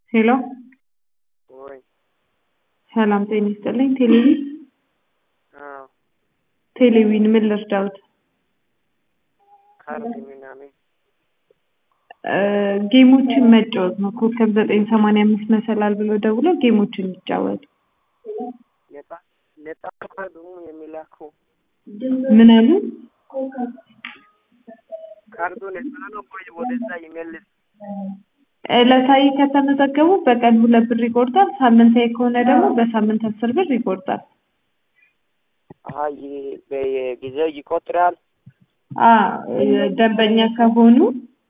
ሄሎ ወይ ሰላም ጤና ይስጥልኝ። ቴሌቪዥን አዎ ቴሌቪዥን ምን ልርዳዎት? ካርድ ምናምን እ ጌሞችን መጫወት ነው። ኮከብ ዘጠኝ ሰማንያ አምስት መሰላል ብሎ ደውሎ ጌሞችን ይጫወቱ። ነጣ ነጣ ካርዱ የሚላከው ምን አሉ? ካርዱ ነጣ ነው ወይ ወደዛ ይመልስ? ዕለታዊ ከተመዘገቡ በቀን ሁለት ብር ይቆርጣል። ሳምንታዊ ከሆነ ደግሞ በሳምንት አስር ብር ይቆርጣል። አይ በየጊዜው ይቆጥራል። አ ደንበኛ ከሆኑ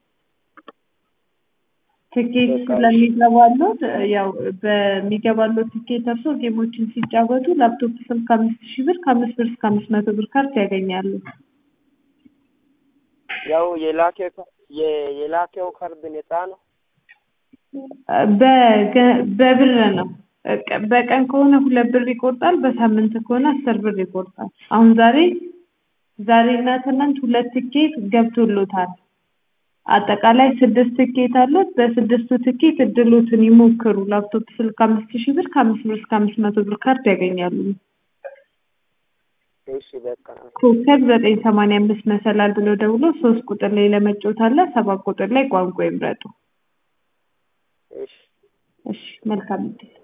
ትኬት ስለሚገባሎት ያው በሚገባሎት ትኬት እርሶ ጌሞችን ሲጫወቱ ላፕቶፕ ስልክ ከአምስት ሺህ ብር ከአምስት ብር እስከ አምስት መቶ ብር ካርድ ያገኛሉ። ያው የላከው የ- የላከው ካርድ ነጣ ነው። በገ- በብር ነው። ቀ- በቀን ከሆነ ሁለት ብር ይቆርጣል። በሳምንት ከሆነ አስር ብር ይቆርጣል። አሁን ዛሬ ዛሬ እና ትናንት ሁለት ትኬት ገብቶሎታል። አጠቃላይ ስድስት ትኬት አሉት። በስድስቱ ትኬት እድሎትን ይሞክሩ። ላፕቶፕ ስልክ አምስት ሺህ ብር ከአምስት ብር እስከ አምስት መቶ ብር ካርድ ያገኛሉ። እሺ በቃ ኮከብ ዘጠኝ ሰማንያ አምስት መሰላል ብሎ ደውሎ ሶስት ቁጥር ላይ ለመጫወት አለ። ሰባት ቁጥር ላይ ቋንቋ ይምረጡ። እሺ እሺ መልካም እድል